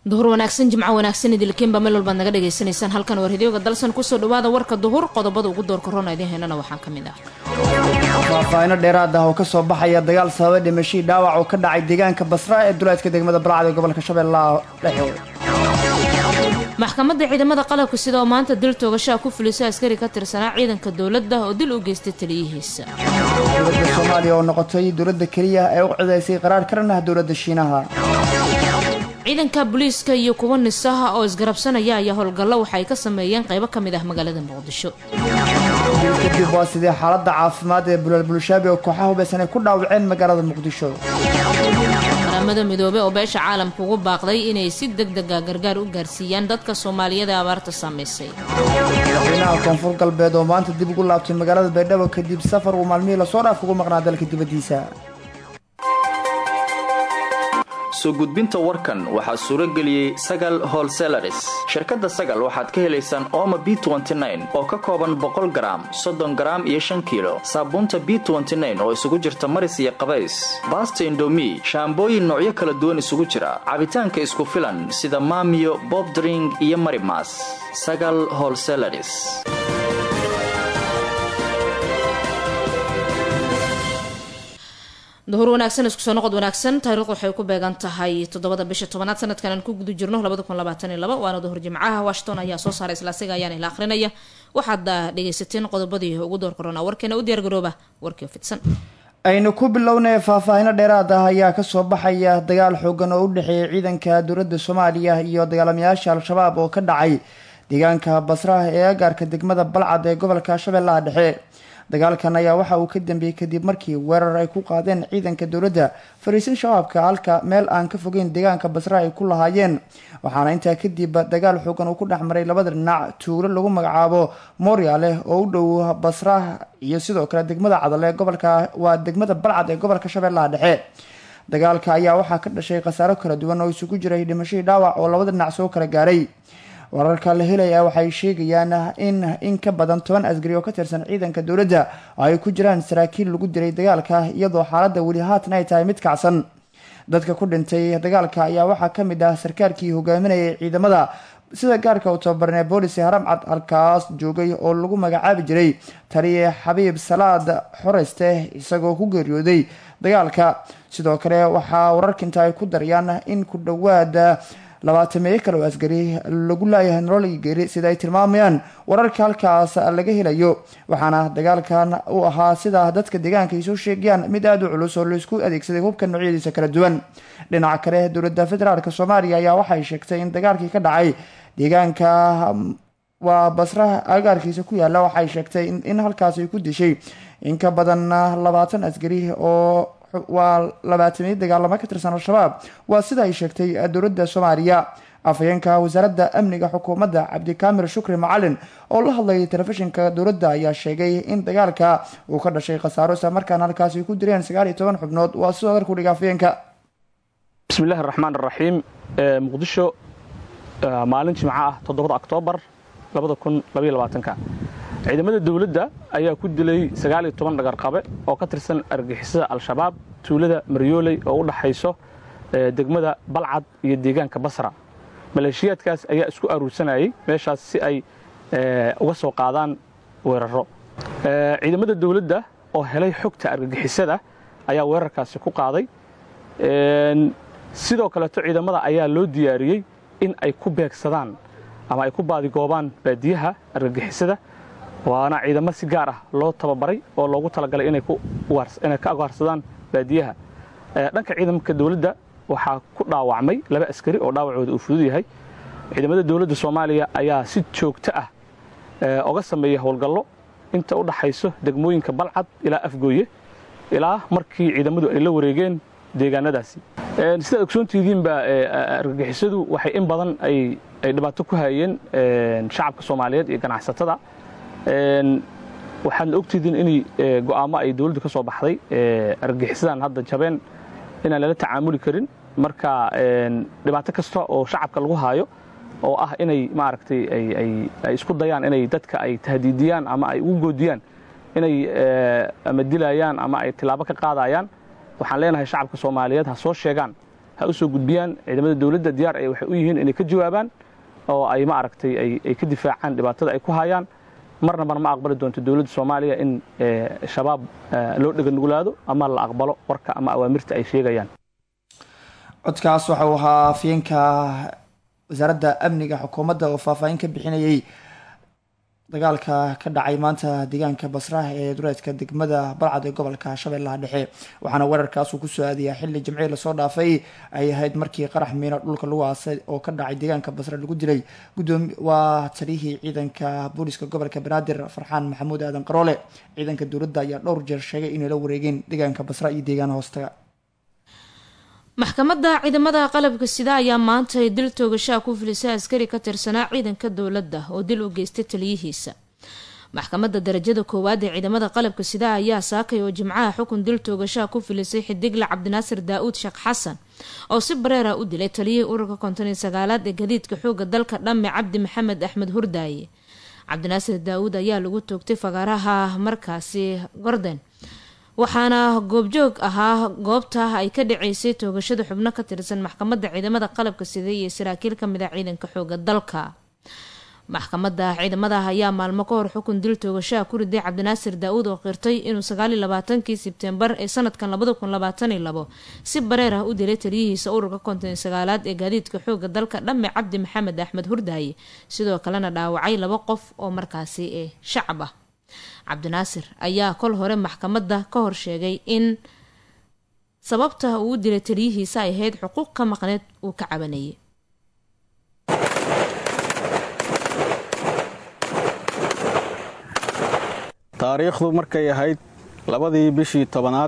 duhur wanaagsan jimco wanaagsan idilkiinba meel walbaad naga dhagaysanaysaan halkan war hidyooga dalsan kusoo dhawaada warka duhur qodobada ugu doorka roona idiin heynana waxaa ka mid ah faahfaahino dheeraad ah oo kasoo baxaya dagaal sababa dhimashadii dhaawac oo ka dhacay deegaanka basra ee duleedka degmada balcad ee gobolka shabeellaha dhexe maxkamadda ciidamada qalabka sida oo maanta dil toogashaha ku fulisay askari ka tirsanaa ciidanka dowladda oo dil u geystay taliyihiisa dowladda soomaaliya oo noqotay dowladda keliya ee u cidaysay qaraar ka dhan ah dowladda shiinaha ciidanka booliiska iyo kuwa nisaha oo isgarabsanaya ayaa howlgallo waxa ay ka sameeyeen qaybo ka mid ah magaalada muqdisho kadib waa sidee xaaladda caafimaad ee bulaal bulshaabi oo kooxaha hubaysan ay ku dhaawaceen magaalada muqdisho qaramada midoobey oo beesha caalamka ugu baaqday inay si deg dega gargaar u gaarsiiyaan dadka soomaaliyada ee abaarta saamaysay madaxweynaha koonfur galbeed oo maanta dib ugu laabtay magaalada baydhabo kadib safar uu maalmihii lasoo dhaaf ugu maqnaa dalka dibaddiisa soo gudbinta warkan waxaa suuro geliyey sagal holselaris shirkadda sagal waxaad ka helaysaan ooma b oo ka kooban boqol garaam soddon garaam iyo shan kiilo saabuunta b oo isugu jirta maris iyo qabays baasta indomi shaambooyin noocyo kala duwan isugu jira cabitaanka isku filan sida maamiyo bobdring iyo marimas sagal holselaris duhur wanaagsan isku soo noqod wanaagsan taariikhdu waxay ku beegan tahay toddobada bisha tobanaad sanadkan aan ku guda jirno waana duhur jimcaha washington ayaa soo saaray isla asiga ayaana ila akhrinaya waxaad dhegaysateen qodobadii ugu door korona warkeena u diyaargarooba warkii fidsan aynu ku bilownay faahfaahino dheeraad ah ayaa kasoo baxaya dagaal xoogan oo u dhexeeya ciidanka dowladda soomaaliya iyo dagaalamayaasha al-shabaab oo ka dhacay deegaanka basraha ee agaarka degmada balcad ee gobolka shabeellaha dhexe dagaalkan ayaa waxa uu ka dambeeyey kadib markii weerar ay ku qaadeen ciidanka dowladda fariisin shabaabka halka meel aan ka fogeyn deegaanka basra ay ku lahaayeen waxaana intaa kadib dagaal xoogan uu ku dhex maray labada dhinac tuulo lagu magacaabo moryale oo u dhow basra iyo sidoo kale degmada cadal ee gobolka waa degmada balcad ee gobolka shabeellaha dhexe dagaalka ayaa waxaa ka dhashay khasaaro kala duwan oo isugu jiray dhimashadii dhaawac oo labada dhinac soo kala gaaray wararka la helaya waxay sheegayaan in in ka badan toban asgari oo ka tirsan ciidanka dowladda ay ku jiraan saraakiil lagu dilay dagaalka iyadoo xaaladda weli haatan ay tahay mid kacsan dadka ku dhintay dagaalka ayaa waxaa ka mid ah sarkaalkii hogaaminayay ciidamada sida gaarka u tababarnee boolice haram cad halkaas joogay oo lagu magacaabi jiray taliye xabiib salaad xoreyste isagoo ku geeriyooday dagaalka sidoo kale waxaa wararka inta ay ku darayaan in ku dhowaad labaatameeyo kale oo asgari lagu laayahay nololii geeri sida ay tilmaamayaan wararka halkaas laga helayo waxaana dagaalkan u ahaa sida dadka deegaanka ay soo sheegayaan mid aada u culus oo laisku adeegsaday hubka noocyadiisa kala duwan dhinaca kale dowladda federaalk soomaaliya ayaa waxay sheegtay in dagaalkii ka dhacay deegaanka waa basraha agaarkiisa ku yaala waxay sheegtay in halkaas ay ku dishay in ka badan labaatan asgari oo waa labaatamiyo dagaalamo ka tirsan al-shabaab waa sida ay sheegtay dowladda soomaaliya afhayeenka wasaaradda amniga xukuumadda cabdikaamir shukri macalin oo la hadlayay telefishinka dowladda ayaa sheegay in dagaalka uu ka dhashay khasaaro isla markaana halkaas ay ku direen sagaal iyo toban xubnood waa sidoo hadalka udhiga afhayeenka bismillahi raxmaan raxiim muqdisho maalin jimco ah toddobada oktoobar ciidamada dowladda ayaa ku dilay sagaal iyo toban dhagarqabe oo ka tirsan argixisada al-shabaab tuulada maryooley oo u dhaxayso degmada balcad iyo deegaanka basra maleeshiyaadkaas ayaa isku aruursanayay meeshaas si ay uga soo qaadaan weeraro ciidamada dowladda oo helay xogta argagixisada ayaa weerarkaasi ku qaaday sidoo kaleeto ciidamada ayaa loo diyaariyey in ay ku beegsadaan ama ay ku baadigoobaan baadiyaha argagixisada waana ciidamo si gaar ah loo tababaray oo loogu talagalay inay ka agaarsadaan baadiyaha dhanka ciidamka dowladda waxaa ku dhaawacmay laba askari oo dhaawacooda uu fudud yahay ciidamada dowladda soomaaliya ayaa si joogto ah oga sameeya howlgallo inta u dhaxayso degmooyinka balcad ilaa afgooye ilaa markii ciidamadu ay la wareegeen deegaanadaasi sidaad ogsoontihidiinba argagixisadu waxay in badan ay dhibaato ku hayeen shacabka soomaaliyeed iyo ganacsatada waxaadna ogtihiin in go'aamo ay dowladdu ka soo baxday argagixisadan hadda jabeen inaan lala tacaamuli karin marka dhibaato kasta oo shacabka lagu haayo oo ah inay maaragtay ay isku dayaan inay dadka ay tahdiidiyaan ama ay ugu goodiyaan inay ama dilayaan ama ay tilaabo ka qaadayaan waxaan leenahay shacabka soomaaliyeed ha soo sheegaan ha u soo gudbiyaan ciidamada dowladda diyaar ay waxay u yihiin inay ka jawaabaan oo ay ma aragtay ay ka difaacaan dhibaatada ay ku hayaan marnabana ma aqbali doonto dowladda soomaaliya in shabaab loo dheganugulaado ama la aqbalo warka ama awaamirta ay sheegayaan codkaas waxa uu ahaa afyeenka wasaaradda amniga xukuumadda oo faahfaahin ka bixinayay dagaalka ka dhacay maanta deegaanka basraah ee dureedka degmada balcad ee gobolka shabeellaha dhexe waxaana weerarkaasuu kusoo aadayaa xilli jimcihii lasoo dhaafay ay ahayd markii qarax miino dhulka lagu aasay oo ka dhacay deegaanka basra lagu dilay gudoomi waa taliyihii ciidanka booliska gobolka banaadir farxaan maxamuud aadan qaroole ciidanka dowladda ayaa dhowr jeer sheegay inay la wareegeen deegaanka basra iyo deegaana hoostaga maxkamadda ciidamada qalabka sida ayaa maanta ay dil toogashaa ku filisay askari ka tirsanaa ciidanka dowladda oo dil u geystay taliyihiisa maxkamadda darajada koowaad ee ciidamada qalabka sida ayaa saakay oo jimcaha xukun dil toogashaa ku filisay xidigle cabdinaasir daa-uud sheekh xasan oo si bareera u dilay taliyihii ururka konton iyo sagaalaad ee gadiidka xooga dalka dhamme cabdi maxamed axmed hurdaaye cabdinaasir daa-uud ayaa lagu toogtay fagaaraha markaasi gorden waxaana goobjoog ahaa goobta ay ka dhaceysay toogashada xubno ka tirsan maxkamadda ciidamada qalabka sida iyo saraakiil kamid a ciidanka xooga dalka maxkamadda ciidamadaah ayaa maalmo ka hor xukun dil toogashaha ku riday cabdinaasir daa-uud oo qirtay inuu sagaaliyo labaatankii sebtembar ee sanadkan labada kun labaataniyo labo si bareer ah u dilay taliyihiisa ururka konton iyo sagaalaad ee gaadiidka xooga dalka dhamme cabdi maxamed axmed hurdaaye sidoo kalena dhaawacay laba qof oo markaasi ee shacab ah cabdinaasir ayaa kol hore maxkamadda ka hor sheegay in sababta uu u dilay taliyihiisa ay ahayd xuquuq ka maqneed uu ka cabanayay taariikhdu markay ahayd labadii bishii tobanaad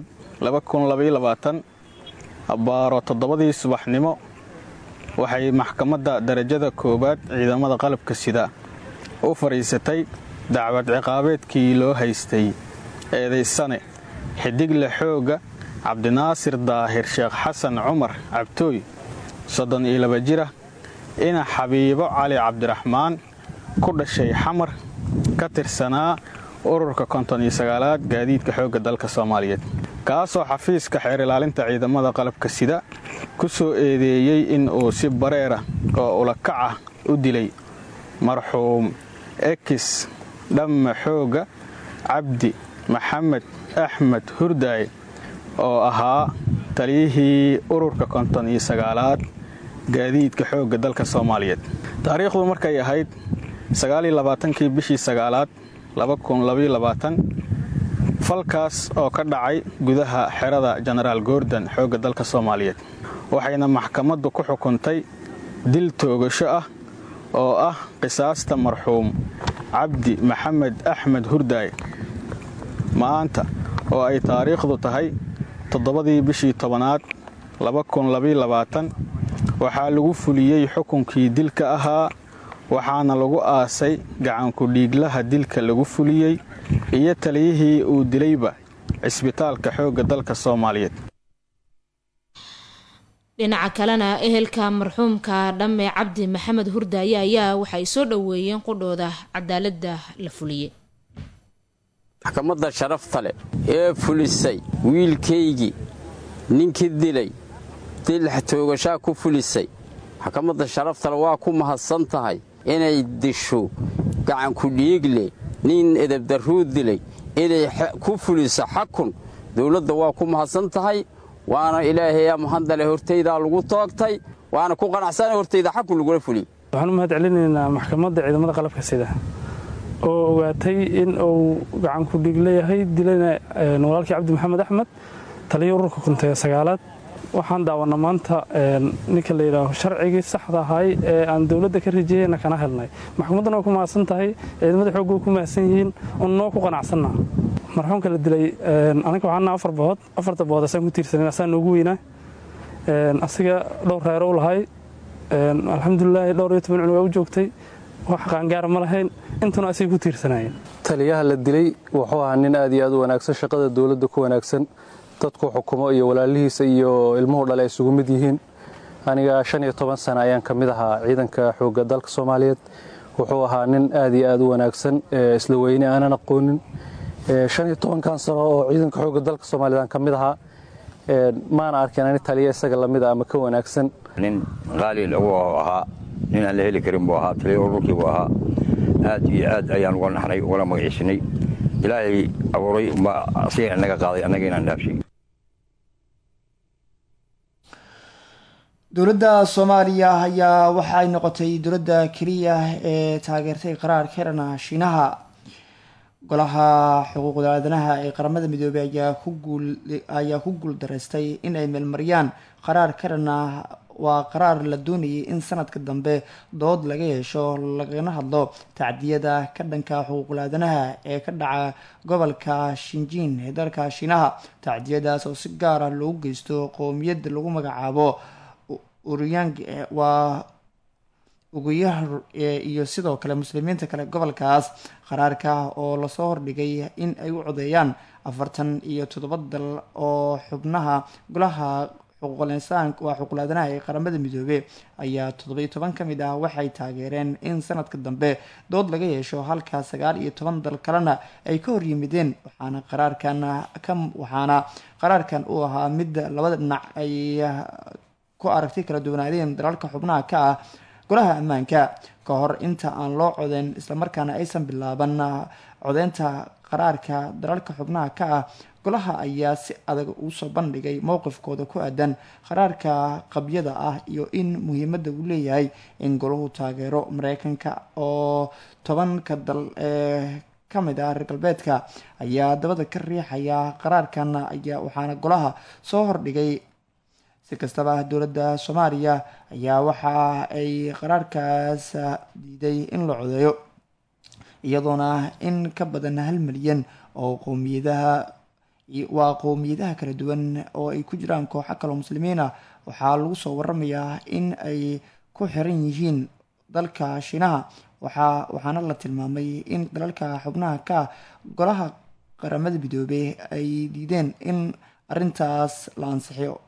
abbaaro toddobadii subaxnimo waxay maxkamadda darajada koowaad ciidamada qalabka sida u fadhiisatay dacwad ciqaabeedkii loo haystay eedaysane xidigle xoogga cabdinaasir daahir sheekh xasan cumar cabtooy soddon iyo laba jira ina xabiibo cali cabdiraxmaan ku dhashay xamar ka tirsanaa ururka konton iyo sagaalaad gaadiidka xoogga dalka soomaaliyeed kaasoo xafiiska xeer ilaalinta ciidamada qalabka sida ku soo eedeeyey in uu si bareera oo ulakac ah u dilay marxuum ekis dhamme xoogga cabdi maxamed axmed hurdaay oo ahaa taliyihii ururka konton iyo sagaalaad gaadiidka xoogga dalka soomaaliyeed taariikhdu markay ahayd sagaaliyo labaatankii bishii sagaalaad falkaas oo ka dhacay gudaha xerada jenaraal goordon xoogga dalka soomaaliyeed waxayna maxkamaddu ku xukuntay dil toogasho ah oo ah qisaasta marxuum cabdi maxamed axmed hurdaay maanta oo ay taariikhdu tahay toddobadii bishii tobanaad waxaa lagu fuliyey xukunkii dilka ahaa waxaana lagu aasay gacankudhiiglaha dilka lagu fuliyey iyo taliyihii uu dilayba cisbitaalka xoogga dalka soomaaliyeed dhinaca kalena ehelka marxuumka dhamme cabdi maxamed hurdaaye ayaa waxay soo dhoweeyeen qudhooda cadaaladda la fuliyey maxkamadda sharafta leh ee fulisay wiilkaygii ninkii dilay dilax toogashaa ku fulisay maxkamadda sharaftale waa ku mahadsan tahay inay disho gacanku dhiigle nin edabdarruu dilay inay ku fuliso xakun dowladda waa ku mahadsan tahay waana ilaahayaa mahadale hortaydaa lagu toogtay waana ku qanacsana hortayda xakun lagula fuliyey waxaan u mahad celinaynaa maxkamadda ciidamada qalabka sida oo ogaatay in uu gacanku dhiigleyahay dilayna walaalkii cabdi maxamed axmed taliya ururka kuntee sagaalaad waxaan daawana maanta ninka la yidhaaho sharcigii saxda ahay ee aan dowladda ka rajeyeyna kana helnay maxkamadduna waa ku mahadsan tahay ciidamada xoogga ku mahadsan yihiin un noo ku qanacsanna marxuumka la dilay aniga waxaana afar bood afarta bood asaan ku tiirsanin asaan noogu weynaa asiga dhowr reero u lahay alxamdulilaahi dhowr iyo toban cunug waa u joogtay wax qaangaara ma lahayn intuna asiga ku tiirsanayeen taliyaha la dilay wuxuu ahaa nin aad iyo aad u wanaagsan shaqada dowladda ku wanaagsan dadku xukumo iyo walaalihiisa iyo ilmuhu dhale ay isugu mid yihiin aniga shan iyo toban sana ayaan ka mid ahaa ciidanka xoogga dalka soomaaliyeed wuxuu ahaa nin aad iyo aad u wanaagsan isla weyne aanan aqoonin shan iyo tobankan sano oo ciidanka xoogga dalka soomaaliyeed aan ka mid ahaa maana arkin ani taliya isaga lamida ama ka wanaagsan nin qaali lagu ahaa nin aan la heli karin buu ahaa taliya ururkii buu ahaa aad iyo aad ayaan uga naxnay ugana magaciisinay ilaahay abuuray asiga inaga qaaday annaga inaan dhaafshay dowladda soomaaliya ayaa waxa ay noqotay dowladda keliya ee taageertay qaraar ka dhan ah shiinaha golaha xuquuqda aadanaha ee qaramada midoobey ayaa ku guul daraystay in ay meelmariyaan qaraar ka dhan ah waa qaraar la doonayay in sanadka dambe dood laga yeesho lagana hadlo tacdiyada ka dhanka xuquuqul aadanaha ee ka dhaca gobolka shinjiin ee dalka shiinaha tacdiyadaas oo si gaar ah loogu geysto qowmiyadda lagu magacaabo uryang waa uguyaha iyo sidoo kale muslimiinta kale gobolkaas qaraarka oo lasoo hordhigay in ay u codeeyaan afartan iyo toddoba dal oo xubnaha golaha xuquuqul-insaan waa xuquuqul-aadanaha ee qaramada midoobe ayaa toddobiyo toban ka mid ah waxay taageereen in sanadka dambe dood laga yeesho halka sagaal iyo toban dal kalena ay ka horyimideen waxaana qaraarkan ka waxaana qaraarkan uu ahaa mid labada dhinac ay ku aragti kala duwanaadeen dalalka xubnaha ka ah golaha ammaanka ka hor inta aan loo codeyn islamarkaana aysan bilaaban codeynta qaraarka dalalka xubnaha ka ah golaha ayaa si adag uusoo bandhigay mowqifkooda ku aadan qaraarka qabyada ah iyo in muhiimadda uu leeyahay in golahu taageero mareykanka oo tobanka dal ee kamid ah reer galbeedka ayaa dabada ka riixaya qaraarkan ayaa waxaana golaha soo hordhigay si kastaba dowladda soomaaliya ayaa waxa ay qaraarkaas diiday in la codeeyo iyadoona in ka badan hal milyan oo qowmiyadaha waa qowmiyadaha kala duwan oo ay ku jiraan kooxo kaloo muslimiin ah waxaa lagu soo waramayaa in ay ku xiran yihiin dalka shiinaha waxaa waxaana la tilmaamay in dalalka xubnaha ka golaha qaramada midoobey ay diideen in arintaas la ansixiyo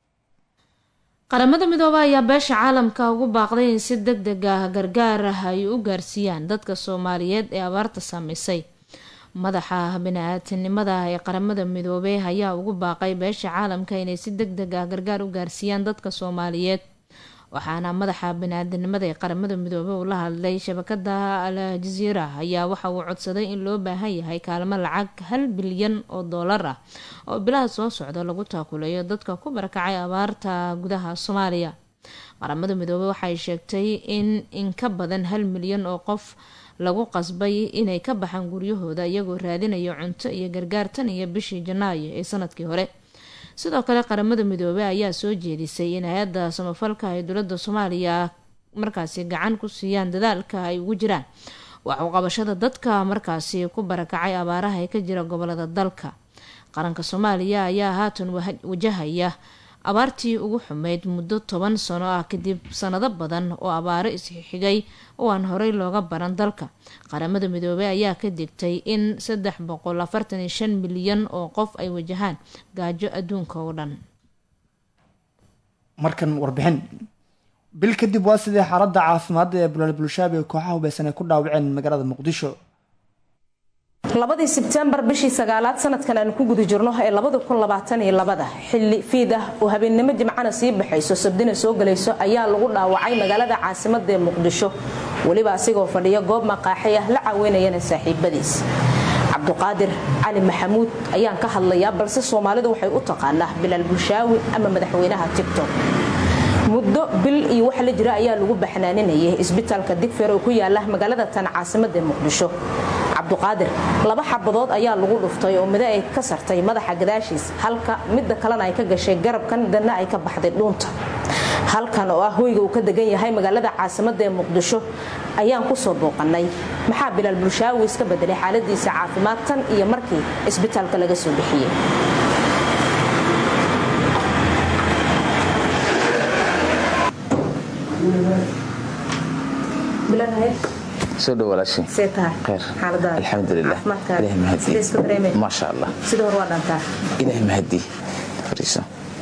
qaramada midoobe ayaa beesha caalamka ugu baaqday in si deg deg ah gargaar ah ay u gaarsiiyaan dadka soomaaliyeed ee abaarta saameysay madaxa bini-aadamnimada ee qaramada midoobey ayaa ugu baaqay beesha caalamka inay si deg deg ah gargaar u gaarsiiyaan dadka soomaaliyeed waxaana madaxa bini-aadamnimada ee qaramada midoobey uu la hadlay shabakada al jaziira ayaa waxa uu codsaday in loo baahan yahay kaalmo lacag hal bilyan oo doolar ah oo bilaha soo socda lagu taakuleeyo dadka ku barakacay abaarta gudaha soomaaliya qaramada midoobey waxay sheegtay in in ka badan hal milyan oo qof lagu qasbay inay ka baxaan guryahooda iyagoo raadinayo cunto iyo gargaar tan iyo bishii janaayo ee sanadkii hore sidoo kale qaramada midoobey ayaa soo jeedisay in hay-adda samafalka ay dowladda soomaaliya markaasi gacan ku siiyaan dadaalka ay ugu jiraan waxuqabashada dadka markaasi ku barakacay abaaraha ee ka jira gobolada dalka qaranka soomaaliya ayaa haatan wajahaya abaartii ugu xumeyd muddo toban sano ah kadib sanado badan oo abaaro isxigay oo aan horey looga baran dalka qaramada midoobey ayaa ka digtay in saddex boqol afartan iyo shan milyan oo qof ay wajahaan gaajo adduunka oo dhan markan warbixin bil kadib waa sidii xaaladda caafimaadda ee bulaal bulshaabi ee kooxaha hubeysan ay ku dhaawaceen magaalada muqdisho labadii sebtembar bishii sagaalaad sanadkan aan ku guda jirno ee labada xilli fiid ah oo habeennimo jimcana sii baxayso sabdina soo galayso ayaa lagu dhaawacay magaalada caasimada ee muqdisho weliba asigoo fadhiya goob maqaaxi ah la caaweynayana saaxiibadiis cabduqaadir cali maxamuud ayaan ka hadlayaa balse soomaalidu waxay u taqaanaa bilaal bulshaawi ama madaxweynaha tigtok muddo bil iyo wax la jira ayaa lagu baxnaaninayay isbitaalka digfeer oo ku yaala magaalada tan caasimada ee muqdisho cabduqaadir laba xabadood ayaa lagu dhuftay oo mido ay ka sartay madaxa gadaashiis halka midda kalena ay ka gashay garabkan danna ay ka baxday dhuunta halkan oo ah hoyga uu ka degan yahay magaalada caasimada ee muqdisho ayaan ku soo booqannay maxaa bilaal bulshaawi iska bedelay xaaladiisa caafimaad tan iyo markii isbitaalka laga soo bixiyey soo dhow walaashin alxamdulilah ilahi mahadi maasha allah ilahi mahadi fariiso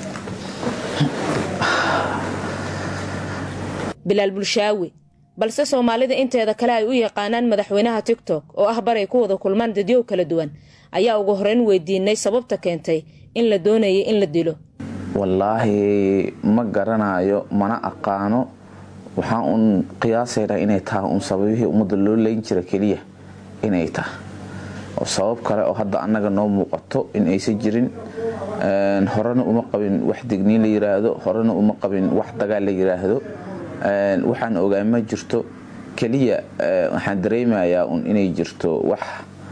bilaal bulshaawi balse soomaalida inteeda kale ay u yaqaanaan madaxweynaha tigtok oo ah baray ku wada kulmaan dadyow kala duwan ayaa ugu horeyn weydiinay sababta keentay in la doonayay in la dilo wallaahi ma garanayo mana aqaano waxaan uun qiyaasaynaa inay tahay uun sababihii ummadda loo leyn jira keliya inay tahay oo sabab kale oo hadda annaga noo muuqato in aysan jirin horena uma qabin wax digniin la yiraahdo horena uma qabin wax dagaal la yiraahdo waxaan ogaa ma jirto keliya waxaan dareemayaa un inay jirto wax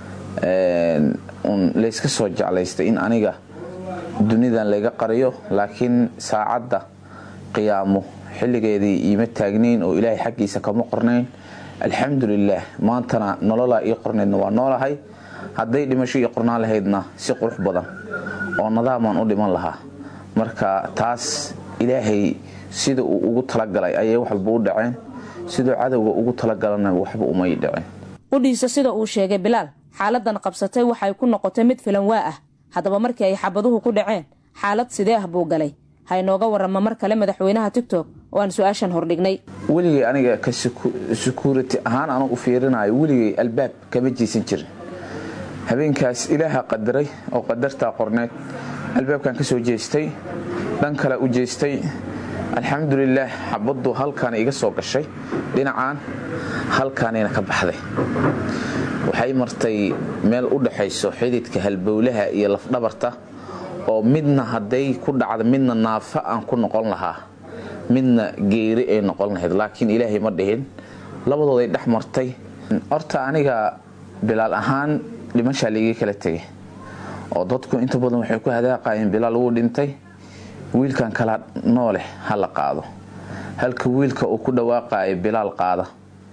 un layska soo jeclaystay in aniga dunidan layga qariyo laakiin saacadda qiyaamo xilligeedii iima taagnayn oo ilaahay xaggiisa kama qornayn alxamdulilaah maantana nololaa ii qornaydna waa noolahay hadday dhimasho ii qornaan lahaydna si qurux badan oo nadaamaan u dhiman lahaa marka taas ilaahay sida uu ugu talagalay ayay wax walba u dhaceen siduu cadowga ugu talagalana waxba umay dhicin udhiisa sida uu sheegay bilaal xaaladan qabsatay waxay ku noqotay mid filan waa ah haddaba markii ay xabaduhu ku dhaceen xaalad sidee ah buu galay ha inooga warama mar kale madaxweynaha tigtok oo aan su-aashan hordhignay weligay aniga ka sukuurati ahaan anu u fiirinayo weligay albaab kama jiisan jirin habeenkaas ilaaha qadaray oo qadartaa qorneed albaabkan ka soo jeestay dhan kale u jeestay alxamdulilaah xabaddu halkaana iga soo gashay dhinacaan halkaanayna ka baxday waxay martay meel u dhaxayso xididka halbowlaha iyo lafdhabarta oo midna hadday ku dhacda midna naafa aan ku noqon lahaa midna geeri ay noqon lahayd laakiin ilaahay ma dhihin labadooday dhex martay horta aniga bilaal ahaan dhimashaa laigii kala tegay oo dadku inta badan waxay ku hadaaqayeen bilaal wuu dhintay wiilkan kala nooleh ha la qaado halka wiilka uu ku dhawaaqaya bilaal qaada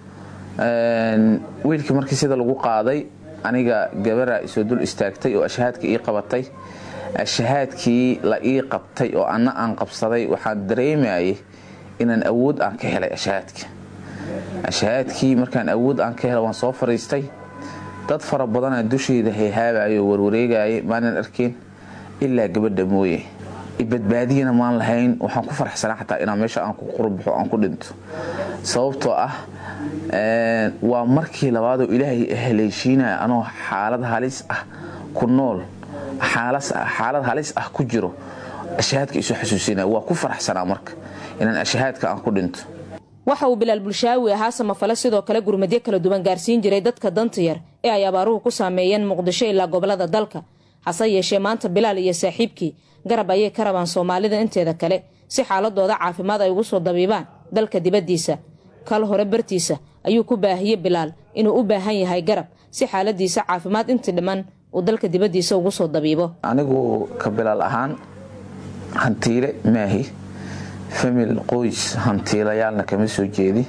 wiilkii markii sida lagu qaaday aniga gabara isoo dul istaagtay oo ashahaadka ii qabatay ashahaadkii la ii qabtay oo anna aan qabsaday waxaan dareemayay inaan awood aan ka helay ashahaadka ashahaadkii markaan awood aan ka helay waan soo fariistay dad fara badanaa dushayda hayhaabayo warwareegaya maanan arkin ilaa gabadha mooye ibadbaadiyana maan lahayn waxaan ku faraxsanaa xataa inaan meesha aan ku qurbaxo aan ku dhinto sababtoo ah waa markii labaadoo ilaahay haleeshiinaya anoo xaalad halis ah ku nool xaalad halis ah ku jiro ashahaadka isu xasuusinaya waa ku faraxsanaa marka inaan ashahaadka aan ku dhinto waxa uu bilaal bulshaawi ahaa samafale sidoo kale gurmadyo kala duwan gaarsiin jiray dadka danta yar ee ay abaaruhu ku saameeyeen muqdisho ilaa gobolada dalka hase yeeshee maanta bilaal iyo saaxiibkii garab ayay ka rabaan soomaalida inteeda kale si xaaladooda caafimaad ay ugu soo dabiibaan dalka dibaddiisa kal hore bartiisa ayuu ku baahiyey bilaal inuu u baahan yahay garab si xaaladiisa caafimaad intii dhiman uu dalka dibaddiisa ugu soo dabiibo anigu ka bilaal ahaan hantiile maahi famil qoys hantiilayaalna kama soo jeedi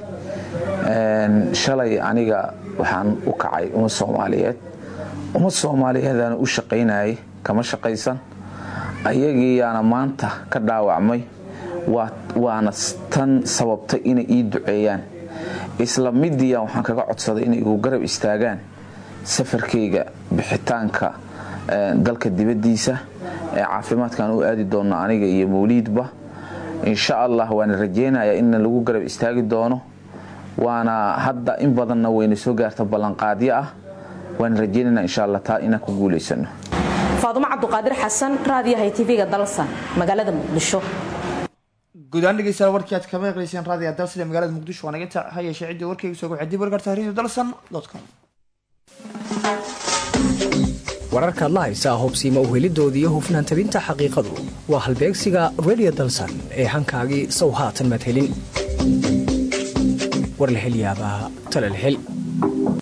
shalay aniga waxaan u kacay ummad soomaaliyeed ummad soomaaliyeedana u shaqaynayay kama shaqaysan ayagiiyaana maanta ka dhaawacmay waana tan sababtay inay ii duceeyaan isla midiya waxaan kaga codsaday inay igu garab istaagaan safarkayga bixitaanka dalka dibaddiisa ee caafimaadkaan u aadi doonno aniga iyo mawliidba insha allah waana rajeynayaa in lagu garab istaagi doono waana hadda in badanna wayna soo gaarta ballanqaadyo ah waana rajeynana insha alla taa inaan ku guulaysano faadumo cabduqaadir xasan raadiyahay tv-ga dalsan magaalada muqdisho guud ahaan dhegeystayaal warkii aad kama maqleyseen raadiga dalsan ee magaalada muqdisho waa naga inta ha yeeshee ciddii warkayga soo gocay dib warkarta radio dalsan com wararkaad la haysaa hubsiima uhelidoodii iyo hufnaan tabinta xaqiiqadu waa halbeegsiga radio dalsan ee hankaagii sow haatan maad helin war la hel yaabaa tala la hel